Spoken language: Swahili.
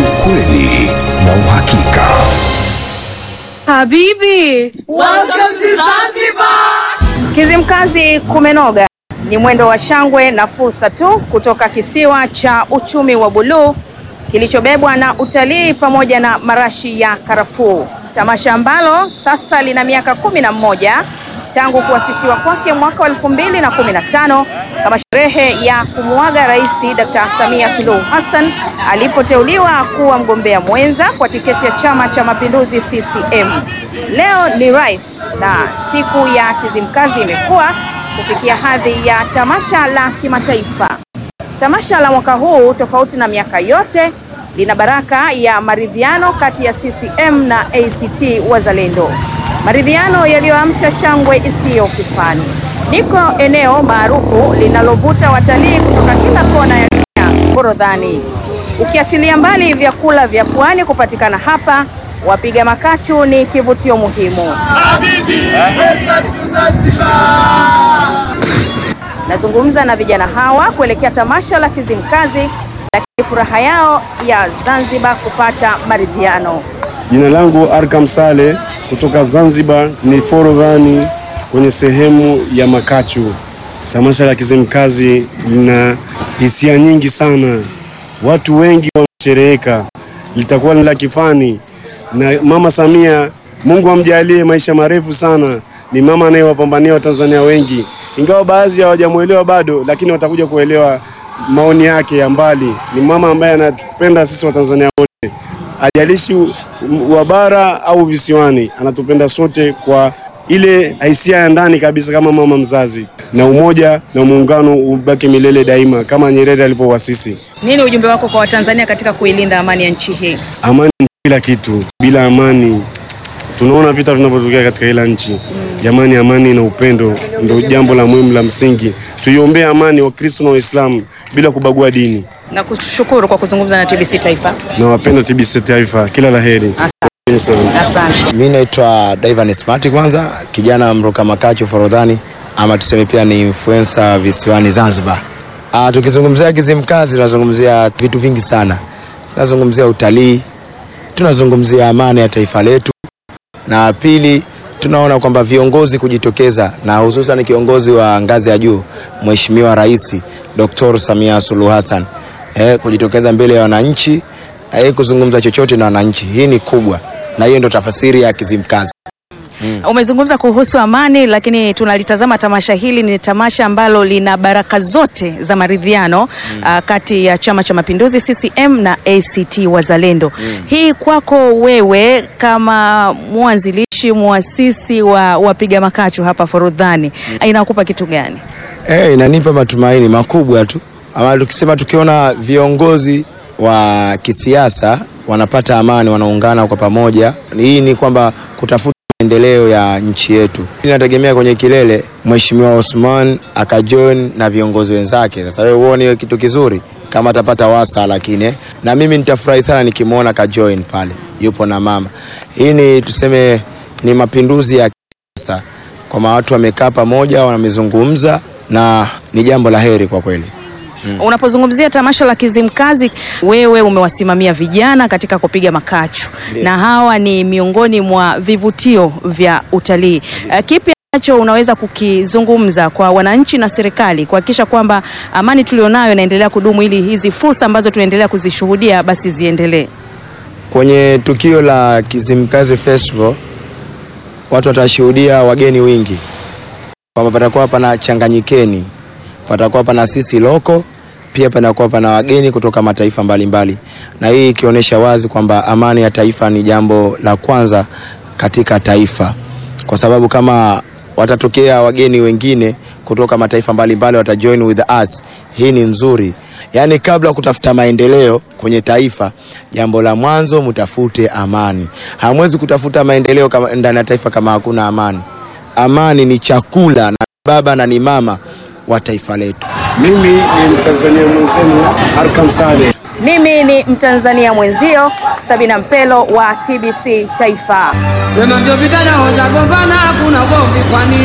ukweli na uhakika. Habibi, Welcome to Zanzibar! Kizimkazi kumenoga ni mwendo wa shangwe na fursa tu kutoka kisiwa cha uchumi wa buluu kilichobebwa na utalii pamoja na marashi ya karafuu, tamasha ambalo sasa lina miaka kumi na mmoja tangu kuasisiwa kwake mwaka wa elfu mbili na kumi na tano kama sherehe ya kumuaga Rais Dr. Samia Suluhu Hassan alipoteuliwa kuwa mgombea mwenza kwa tiketi ya Chama cha Mapinduzi CCM. Leo ni rais na siku ya Kizimkazi imekuwa kufikia hadhi ya tamasha la kimataifa. Tamasha la mwaka huu tofauti na miaka yote lina baraka ya maridhiano kati ya CCM na ACT Wazalendo, maridhiano yaliyoamsha shangwe isiyo kifani. Niko eneo maarufu linalovuta watalii kutoka kila kona ya dunia, Forodhani. Ukiachilia mbali vyakula vya pwani kupatikana hapa, wapiga makachu ni kivutio muhimu. Nazungumza na vijana hawa kuelekea tamasha la Kizimkazi, lakini furaha yao ya Zanzibar kupata maridhiano. Jina langu Arkam Sale kutoka Zanzibar, ni Forodhani kwenye sehemu ya Makachu. Tamasha la Kizimkazi lina hisia nyingi sana, watu wengi wanashereheka, litakuwa ni la kifani na Mama Samia, Mungu amjalie maisha marefu sana. Ni mama anayewapambania Watanzania wengi, ingawa baadhi hawajamwelewa bado, lakini watakuja kuelewa maoni yake ya mbali. Ni mama ambaye anatupenda sisi Watanzania wote ajalishi wa bara au visiwani, anatupenda sote kwa ile hisia ya ndani kabisa, kama mama mzazi, na umoja na muungano ubaki milele daima, kama Nyerere alivyowasisi. Nini ujumbe wako kwa Watanzania katika kuilinda amani ya nchi hii? Amani ni kila kitu, bila amani tunaona vita vinavyotokea katika kila nchi. Jamani, amani na upendo ndio jambo la muhimu la msingi. Tuiombee amani Wakristo na Waislamu bila kubagua dini. Na kushukuru kwa kuzungumza na TBC Taifa. Nawapenda TBC Taifa, kila la heri. Asante. Mi naitwa Divan Smart, kwanza kijana mruka makacho Forodhani, ama tuseme pia ni influencer visiwani Zanzibar. Ah, tukizungumzia Kizimkazi tunazungumzia vitu vingi sana, tunazungumzia utalii, tunazungumzia amani ya taifa letu, na pili tunaona kwamba viongozi kujitokeza na hususan kiongozi wa ngazi ya juu Mheshimiwa Rais Dr. Samia Suluhu Hassan eh, kujitokeza mbele ya wananchi eh, kuzungumza chochote na wananchi, hii ni kubwa, na hiyo ndio tafasiri ya Kizimkazi. Umezungumza kuhusu amani, lakini tunalitazama tamasha hili, ni tamasha ambalo lina baraka zote za maridhiano ah, kati ya Chama cha Mapinduzi CCM na ACT Wazalendo. Hii kwako wewe kama mwanzilishi muasisi wa wapiga makachu hapa Forodhani inakupa kitu gani? Eh, inanipa matumaini makubwa tu, ama tukisema tukiona viongozi wa kisiasa wanapata amani, wanaungana kwa pamoja, hii ni kwamba kutafuta maendeleo ya nchi yetu. Inategemea kwenye kilele Mheshimiwa Osman akajoin na viongozi wenzake. Sasa wewe uone hiyo kitu kizuri kama atapata wasa, lakini eh, na mimi nitafurahi sana nikimwona kajoin pale yupo na mama. Hii ni tuseme ni mapinduzi ya kisiasa, kwamba watu wamekaa pamoja, wamezungumza na ni jambo la heri kwa kweli. Unapozungumzia tamasha la Kizimkazi, wewe umewasimamia vijana katika kupiga makachu na hawa ni miongoni mwa vivutio vya utalii. Uh, kipi ambacho unaweza kukizungumza kwa wananchi na serikali kuhakikisha kwamba amani tulionayo inaendelea kudumu ili hizi fursa ambazo tunaendelea kuzishuhudia basi ziendelee? Kwenye tukio la Kizimkazi Festival watu watashuhudia wageni wingi, kwamba patakuwa pana changanyikeni, patakuwa pana sisi loko, pia panakuwa pana wageni kutoka mataifa mbalimbali mbali. Na hii ikionyesha wazi kwamba amani ya taifa ni jambo la kwanza katika taifa, kwa sababu kama watatokea wageni wengine kutoka mataifa mbalimbali watajoin with us, hii ni nzuri. Yaani, kabla ya kutafuta maendeleo kwenye taifa, jambo la mwanzo mtafute amani. Hamwezi kutafuta maendeleo kama ndani ya taifa kama hakuna amani. Amani ni chakula na baba na ni mama wa taifa letu. Mimi ni Mtanzania mwenzenu Arkam Saleh. Mimi ni Mtanzania mwenzio Sabina Mpelo wa TBC Taifa. Sema ndio vijana hoja gombana, hakuna ugomvi kwani